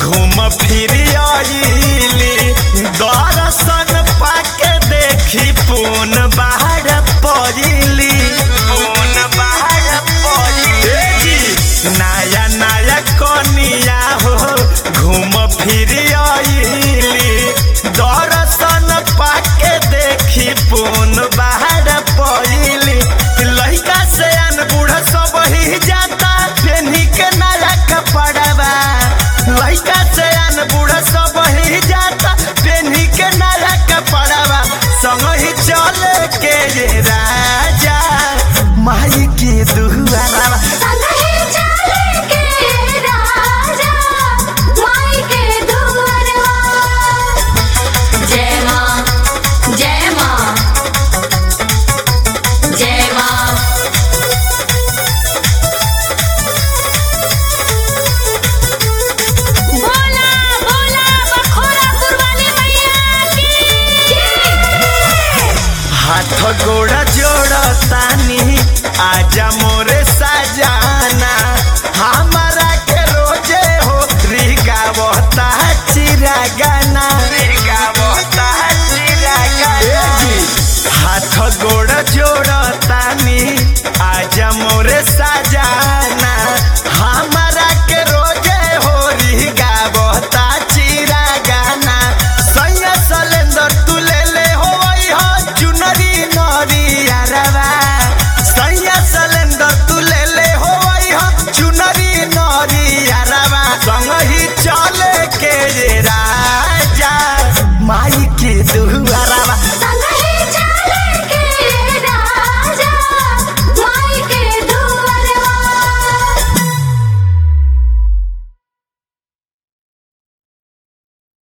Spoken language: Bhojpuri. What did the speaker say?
घूम फिर आइली दर्शन पाके देखी पून बाहर पड़िली पून बाहर पड़िली नया नया कनिया हो घूम फिर आइली दर्शन पाके देखी पून बाहर पड़िली लड़का से अन बूढ़ा सब ही जाता पेन्ही के नया कपड़वा लड़का से अन बूढ़ा सब ही जाता पेन्ही के नया कपड़वा संग ही चले के रे राजा माई के दुआरा संगे चले के राजा माई के दुआरवा जय मां जय मां जय मां बोला बोला बखोरा पुरवाली मैया की हाथ गोड़ा जोड़तानी आजा मोरे सजाना हमारा के रोजे हो रिगावता चिरागाना रिगावता चिरागाना हाथ गोड़ा जोड़तानी आजा मोरे सजाना हमारा के रोजे हो रिगावता चिरागाना सैया सलेंदर तू ले ले हो वही हो चुनरी नरी अरवा सैया सलेंदर तू ले ले हो वही हो चुनरी नरी अरवा संग ही चले के रे राजा माई के दुआरा